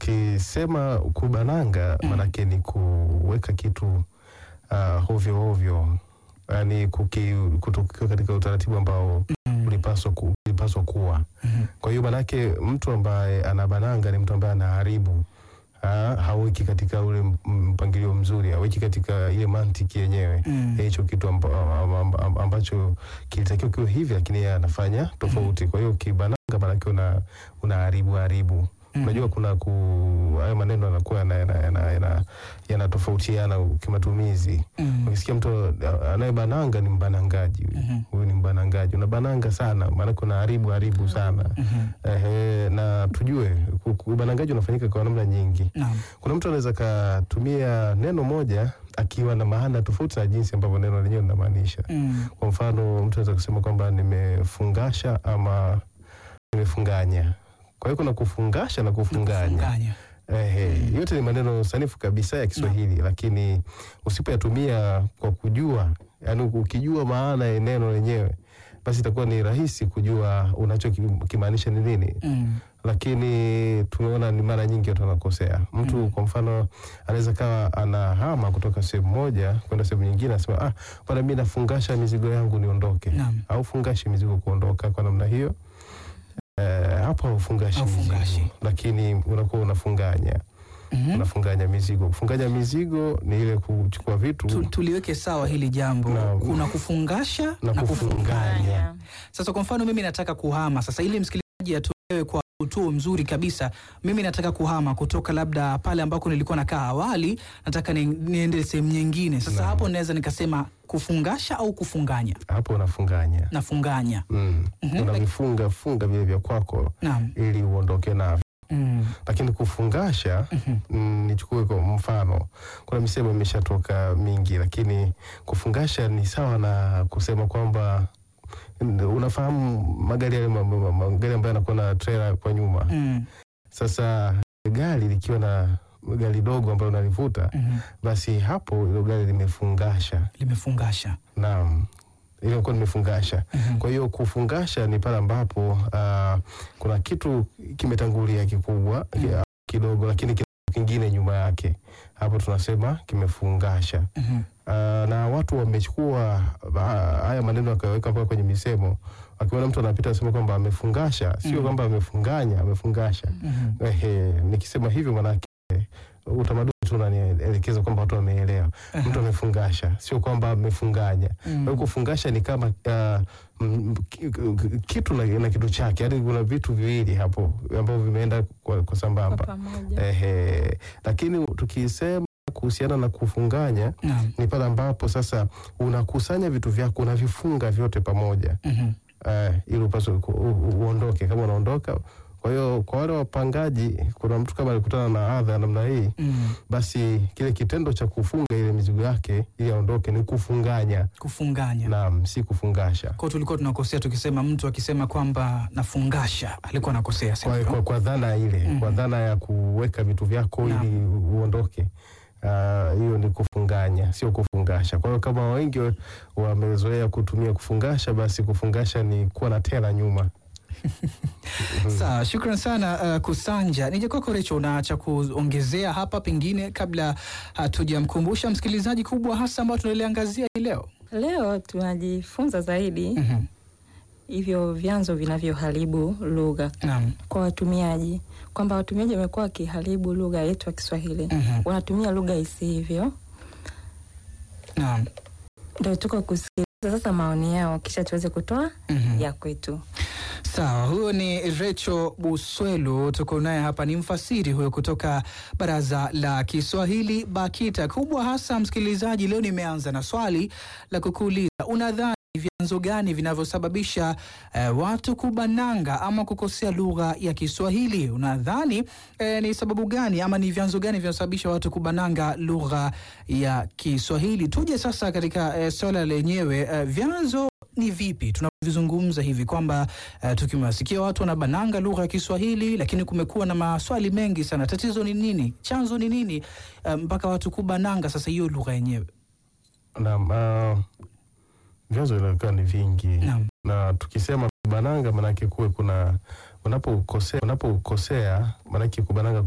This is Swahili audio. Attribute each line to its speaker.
Speaker 1: tukisema kubananga maanake ni kuweka kitu uh, hovyo hovyo, yani kutokiwa katika utaratibu ambao ulipaswa ku, ulipaswa kuwa. Kwa hiyo maanake mtu ambaye anabananga ni mtu ambaye anaharibu Ha, haweki katika ule mpangilio mzuri, haweki katika ile mantiki yenyewe
Speaker 2: Mm.
Speaker 1: ya hicho kitu amba, amba, amba, ambacho kilitakiwa kiwe hivi, lakini yeye anafanya tofauti. Kwa hiyo kibananga, maanake una unaharibu haribu. Unajua kuna ku hayo maneno yanakuwa yana- yana- yana- yana- yanatofautiana kimatumizi.
Speaker 2: Mm.
Speaker 1: Ukisikia mtu anayebananga ni mbanangaji, huyu. huyu ni mbanangaji, unabananga sana, maanake unaharibu haribu sana. Ehe, na tujue ku- ku- ubanangaji unafanyika kwa namna nyingi.
Speaker 2: Naam.
Speaker 1: Kuna mtu anaweza katumia neno moja akiwa na maana tofauti na jinsi ambavyo neno lenyewe linamaanisha.
Speaker 2: Mm.
Speaker 1: Kwa mfano, mtu anaweza kusema kwamba nimefungasha ama nimefunganya. Kwa hiyo kuna kufungasha na kufunganya.
Speaker 2: Funganya.
Speaker 1: Ehe, yote ni maneno sanifu kabisa ya Kiswahili, lakini usipoyatumia kwa kujua, yani ukijua maana ya neno lenyewe, basi itakuwa ni rahisi kujua unachokimaanisha ni nini
Speaker 2: Mm.
Speaker 1: lakini tumeona ni mara nyingi watu wanakosea. Mtu kwa mfano anaweza kawa anahama kutoka sehemu moja kwenda sehemu nyingine, anasema ah, bwana, mimi nafungasha mizigo yangu niondoke,
Speaker 2: Naam.
Speaker 1: au fungashi mizigo kuondoka kwa namna hiyo. Eh, hapo haufungashi
Speaker 2: Haufungashi.
Speaker 1: mizigo, lakini unakuwa unafunganya
Speaker 2: Mhm.
Speaker 1: unafunganya mizigo. Kufunganya mizigo ni ile kuchukua vitu
Speaker 2: Tu- tuliweke sawa hili jambo.
Speaker 1: Naam.
Speaker 2: Kuna kufungasha
Speaker 1: na
Speaker 2: na kufunganya.
Speaker 1: kufunganya.
Speaker 2: Sasa kwa mfano mimi nataka kuhama sasa, ili msikilizaji atolewe kwa utuo mzuri kabisa, mimi nataka kuhama kutoka labda pale ambako nilikuwa nakaa awali, nataka ni, niende sehemu nyingine. Sasa
Speaker 1: Naam.
Speaker 2: hapo naweza nikasema kufungasha au kufunganya.
Speaker 1: Hapo unafunganya
Speaker 2: Nafunganya.
Speaker 1: mm.
Speaker 2: Mhm.
Speaker 1: Unavifunga funga vile vya kwako
Speaker 2: Naam.
Speaker 1: ili uondoke navyo
Speaker 2: Mm.
Speaker 1: lakini kufungasha mm, nichukue kwa mfano, kuna misemo imeshatoka mingi, lakini kufungasha ni sawa na kusema kwamba mm, unafahamu magari yale ma- ma- magari ambayo yanakuwa na trailer kwa nyuma.
Speaker 2: Mm.
Speaker 1: Sasa gari likiwa na gari dogo ambalo unalivuta,
Speaker 2: Mhm.
Speaker 1: basi hapo ilo gari limefungasha.
Speaker 2: Limefungasha.
Speaker 1: Naam, ile kuwa limefungasha.
Speaker 2: Mhm.
Speaker 1: Kwa hiyo kufungasha ni pale ambapo ah, kuna kitu kimetangulia kikubwa ki- kidogo, lakini kina kingine nyuma yake, hapo tunasema kimefungasha.
Speaker 2: Mhm.
Speaker 1: Ah, na watu wamechukua ah, haya maneno wakaweka mpaka kwenye misemo. Akiona mtu anapita asema kwamba amefungasha, sio kwamba amefunganya, amefungasha.
Speaker 2: Mhm.
Speaker 1: Ehe, nikisema hivyo maanake utamaduni tu unanielekeza kwamba watu wameelewa. Mtu amefungasha, sio kwamba amefunganya. Kwa hiyo kufungasha ni kama ah, mm, ki- ki- kitu na, na kitu chake, yaani kuna vitu viwili hapo ambavyo vimeenda kwa, kwa sambamba.
Speaker 3: pamoja.
Speaker 1: Ehe, lakini tukisema kuhusiana na kufunganya
Speaker 2: Naam.
Speaker 1: ni pale ambapo sasa unakusanya vitu vyako unavifunga vyote pamoja
Speaker 2: Mhm.
Speaker 1: eh, ili upaswe ku- u- u- uondoke kama unaondoka. Kwa hiyo kwa wale wapangaji, kuna mtu kama alikutana na adha ya namna hii,
Speaker 2: Mm.
Speaker 1: basi kile kitendo cha kufunga ile mizigo yake ili aondoke ni kufunganya,
Speaker 2: Kufunganya.
Speaker 1: naam, si kufungasha.
Speaker 2: Kwa hiyo tulikuwa tunakosea tukisema mtu akisema kwamba nafungasha alikuwa anakosea.
Speaker 1: Kwa,
Speaker 2: sivyo?
Speaker 1: kwa, kwa dhana ile
Speaker 2: Mhm.
Speaker 1: kwa dhana ya kuweka vitu vyako
Speaker 2: Naam.
Speaker 1: ili uondoke Ah, hiyo ni kufunganya, sio kufungasha. Kwa hiyo kama wengi wamezoea kutumia kufungasha, basi kufungasha ni kuwa na tela nyuma.
Speaker 2: Sawa, shukran sana uh, Kusanja. Nije kwako Recho, una cha kuongezea hapa pengine kabla hatujamkumbusha msikilizaji kubwa hasa ambao tunaliangazia hii leo?
Speaker 3: Leo tunajifunza zaidi
Speaker 2: Mhm.
Speaker 3: hivyo vyanzo vinavyoharibu lugha
Speaker 2: Naam.
Speaker 3: kwa watumiaji, kwamba watumiaji wamekuwa wakiharibu lugha yetu ya Kiswahili,
Speaker 2: Mhm.
Speaker 3: wanatumia lugha isivyo.
Speaker 2: Naam.
Speaker 3: Ndio tuko kusikiliza sasa maoni yao, kisha tuweze kutoa
Speaker 2: Mhm.
Speaker 3: ya kwetu.
Speaker 2: Sawa, huyo ni Recho Buswelu, tuko naye hapa, ni mfasiri huyo kutoka Baraza la Kiswahili BAKITA. Kubwa hasa msikilizaji, leo nimeanza na swali la kukuuliza, unadhani vyanzo gani vinavyosababisha eh, watu kubananga ama kukosea lugha ya Kiswahili? Unadhani eh, ni sababu gani ama ni vyanzo gani vinavyosababisha watu kubananga lugha ya Kiswahili? Tuje sasa katika eh, swala lenyewe eh, vyanzo ni vipi tunavyozungumza hivi kwamba uh, tukiwasikia watu wanabananga lugha ya Kiswahili, lakini kumekuwa na maswali mengi sana. Tatizo ni nini? Chanzo ni nini uh, mpaka watu kubananga sasa hiyo lugha yenyewe?
Speaker 1: Naam, ah, vyanzo vinakuwa ni vingi
Speaker 2: Naam.
Speaker 1: na tukisema kubananga, maanake kuwe kuna unapokosea, unapokosea maanake kubananga